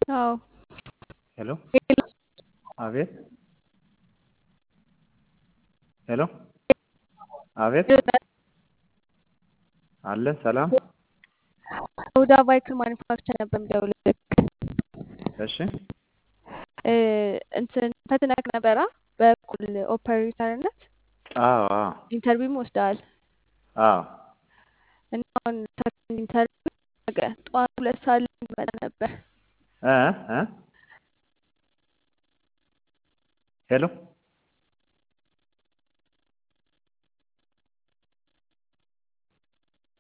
አዎ ሄሎ አቤት ሄሎ አቤት አለ ሰላም ሁዳ ባይክል ማኒፋክቸር ነበር የምደውልልህ። እሺ እ እንትን ፈትነክ ነበራ በኩል ኦፐሬተርነት አዎ አዎ ኢንተርቪውም ወስደሃል አዎ እና አሁን ሰከንድ ኢንተርቪው ነገ ጠዋት ሁለት ሰዓት ላይ እንድመጣ ነበር። እ እ ሄሎ